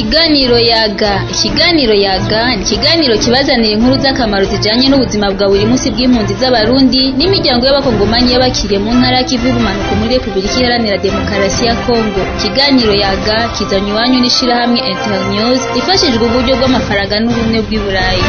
Ikiganiro yaga ikiganiro yaga ni ikiganiro kibazanira inkuru z'akamaro zijanye n'ubuzima bwa buri munsi bw'impunzi z'abarundi n'imiryango y'abakongomanyi y'abakiriye mu ntara y'ikivu y'ubumanuko muri repubulika iharanira demokarasi ya kongo ikiganiro yaga kizanye iwanyu n'ishirahamwe internews ifashijwe uburyo bw'amafaranga n'ubumwe bw'i burayi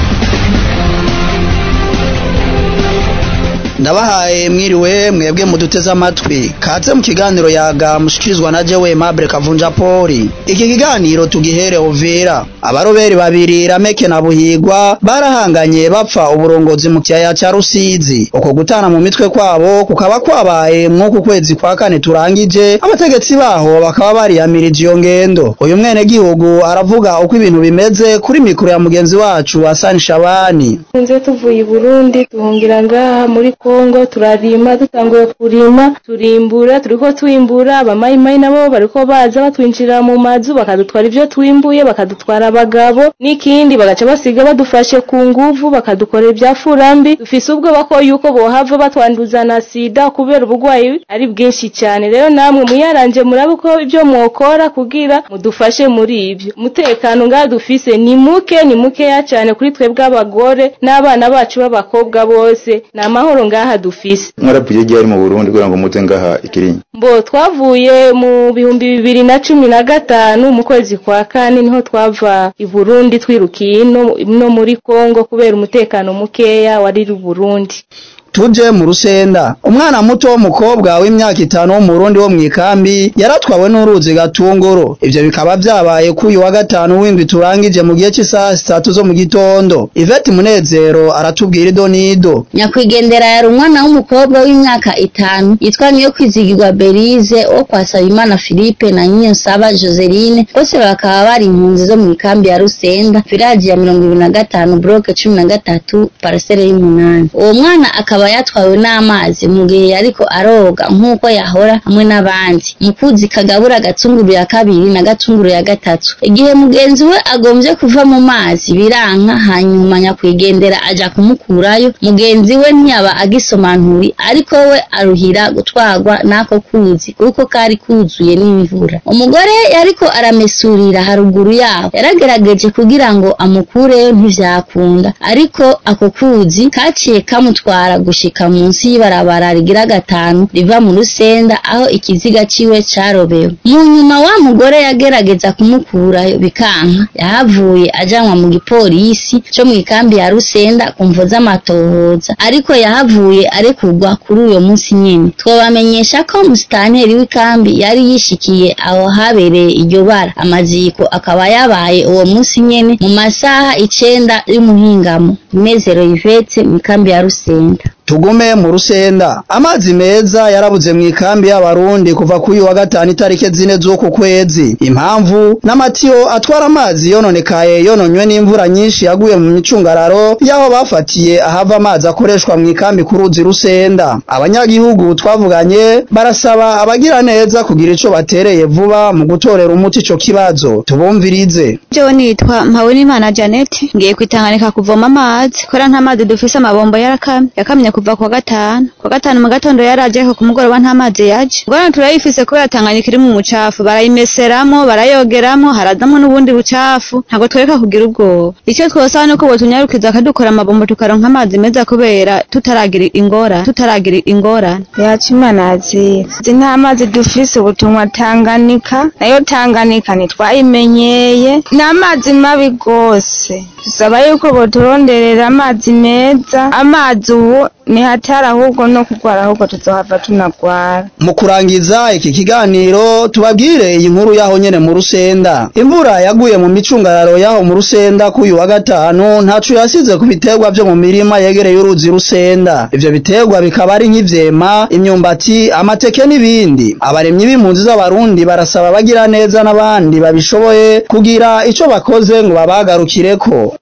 ndabahaye mwiriwe mwebwe muduteze amatwi kaze mu kiganiro yaga mushikirizwa na jewe Mabure Kavunja Poli iki kiganiro tugihere Uvira abaroberi babiri Rameke na Buhigwa barahanganye bapfa uburongozi mu kiyaya ca Rusizi uko gutana mu mitwe kwabo kukaba kwabaye mw'uku kwezi kwa kane turangije abategetsi baho bakaba bariyamirije iyo ngendo uyu mwene gihugu aravuga uko ibintu bimeze kuri mikoro ya mugenzi wacu Hassan Shabani nze tuvuye i Burundi tuhungira ngaha muri Kongo turarima dutanguye kurima turimbura turiko twimbura abamayimayi nabo bariko baza batwinjirira mu mazu bakadutwara ivyo twimbuye bakadutwara abagabo n'ikindi bagaca basiga badufashe ku nguvu bakadukorera ibya furambi dufise ubwoba ko yuko bohava batwanduza na sida kubera ubugwayi ari bwinshi cyane rero namwe muyaranje murabe ko ibyo mwokora kugira mudufashe muri ivyo umutekano ngaha dufise ni muke ni mukeya cyane kuri twebwe abagore n'abana bacu b'abakobwa bose ni amahoro ngaha dufise mwaravuye ryari mu Burundi kugira ngo muze ngaha ikirinyi mbo twavuye mu bihumbi bibiri na cumi na gatanu mu kwezi kwa kane niho twava i Burundi twirukiye ino no muri Kongo kubera umutekano mukeya wari i Burundi tuje mu rusenda umwana muto w'umukobwa w'imyaka itanu wo mu Burundi wo mwikambi yaratwawe n'uruzi gatunguru ivyo bikaba vyabaye kuyu wa gatanu w'indwi turangije mu gihe cy'isaha zitatu zo mu gitondo Yvette Munezero aratubwira ido n'ido nyakwigendera yari umwana w'umukobwa w'imyaka itanu yitwa niyo kwizigirwa Berize wo kwa Sabimana Philippe na Nyensaba Joseline bose bakaba bari impunzi zo mu ikambi ya Rusenda village ya mirongo ibiri na gatanu bloke cumi na gatatu parcelle y'umunani uwo mwana akaba yatwawe n'amazi mu gihe yariko aroga nk'uko yahora hamwe n'abandi mu kuzi kagabura gatunguru ya kabiri na gatunguru ya gatatu igihe mugenzi we agombye kuva mu mazi biranka hanyuma nyakwigendera aja kumukurayo mugenzi we ntiyaba agisomanturi ariko we aruhira gutwarwa n'ako kuzi kuko kari kuzuye n'imvura umugore yariko aramesurira haruguru yaho yaragerageje kugira ngo amukureyo ntivyakunda ariko ako kuzi kaciye kamutwara gushika munsi y'ibarabara rigira gatanu riva mu rusenda aho ikiziga ciwe carobewe mu nyuma wa mugore yagerageza kumukurayo bikanka yahavuye ajanwa mu gipolisi co mu ikambi ya rusenda ku mvo z'amatohoza ariko yahavuye arekurwa kuri uyo munsi nyene twobamenyesha ko musitanteri w'ikambi yari yishikiye aho habereye iryo bara amaziko akaba yabaye uwo munsi nyene mu masaha icenda y'umuhingamo inezero yvetse mu ikambi ya rusenda tugume mu rusenda amazi meza yarabuze mu ikambi y'abarundi kuva kuri wa gatanu itarike zine z'uku kwezi impamvu n'amatiyo atwara amazi yononekaye yononywe n'imvura nyinshi yaguye mu micungararo y'aho bafatiye ahava amazi akoreshwa mu ikambi ku ruzi rusenda abanyagihugu twavuganye barasaba abagira neza kugira ico batereye vuba mu gutorera umuti ico kibazo tubumvirize jewe nitwa mpabonimana janet ngiye kwitanganika kuvoma amazi kubera nta mazi dufise amabombo yarakamye yakamye kuva kwa gatanu kwa gatanu mu gatondo yaraje ariko ku mugoroba nta mazi yaje ngorane turayifise kubera tanganyika iri mu mucafu barayimeseramo barayogeramo harazamo n'ubundi bucafu ntabwo twereka kugira ubwoba icyo twosaba nuko botunyarukiza akadukora amabombo tukaronka amazi meza kubera tutaragira ingora tutaragira ingorane yacu imana azizi nta mazi dufise ubu tunywa tanganyika nayo tanganyika ntitwayimenyeye ni amazi mabi rwose dusaba yuko boturonderera amazi meza amazi ubu ni hatari ahubwo no kurwara ahubwo tuzohava tunagwara mu kurangiza iki kiganiro tubabwire iyi nkuru yaho nyene mu rusenda imvura yaguye mu micungararo yaho mu rusenda k'uyu wa gatanu ntaco yasize ku biterwa vyo mu mirima yegereye uruzi rusenda ivyo biterwa bikaba ari nk'ivyema imyumbati amateke n'ibindi abaremyi b'impunzi z'abarundi barasaba abagira neza n'abandi babishoboye kugira ico bakoze ngo babagarukireko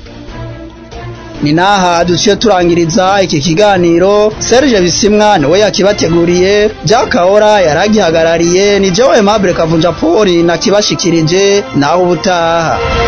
ni naha duciye turangiriza iki kiganiro Serge Bisimwa niwe yakibateguriye Jack Kahora yaragihagarariye ni Joe Mabure Kavunja Poli nakibashikirije naho ubutaha